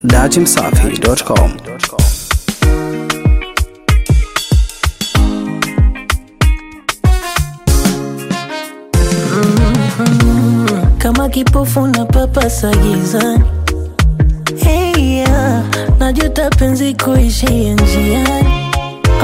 dachimsafi.com kama kipofu na papasa gizani hey, yeah. najuta penzi kuishia njiani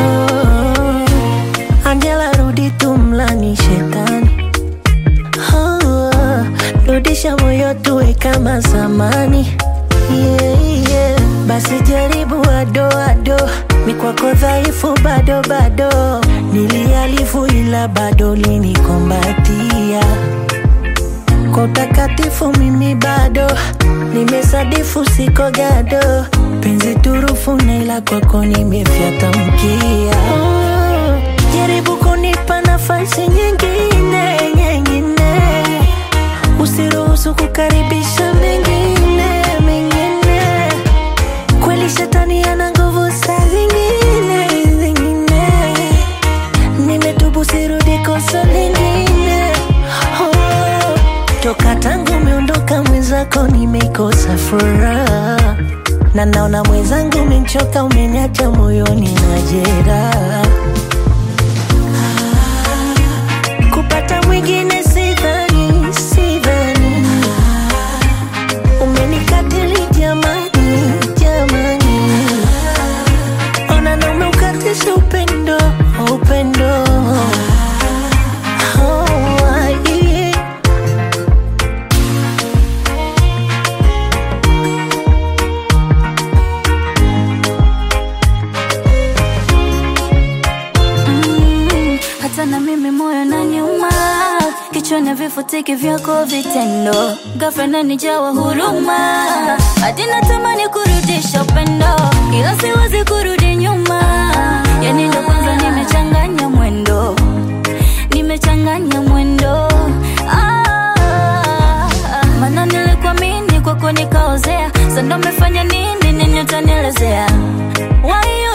oh, Angela rudi tumlani shetani oh, rudisha moyo tuwe kama zamani yeah, yeah. basi jaribu adoado mikwako dhaifu bado bado nilialifu ila bado linikombatia kwa utakatifu mimi bado nimesadifu siko gado penzi turufu na ila kwako nimefyata mkia oh, jaribu kunipa nafasi nyingine nyingine usiruhusu kukaribisha mengine mengine kweli shetani ana nguvu saa zingine zingine nimetubu sirudi kosa lingine oh, toka tangu umeondoka mwenzako nimekosa furaha na naona mwenzangu umenchoka umeniacha moyoni na jeraha Ah, kupata mwingine sidhani sidhani umenikatili jamani jamani ona na umeukatisha upendo upendo Oh, yeah. Mm, hata na mimi moyo na nyuma kichwani vifutiki vyako vitendo ghafla nanijawa huruma hadi natamani kurudisha upendo ila siwezi kurudi nyuma yani ndo kwanza nimechanganya mwendo nimechanganya mwendo ah, maana nilikuamini kwako nikaozea sando mefanya nini nini utanielezea Why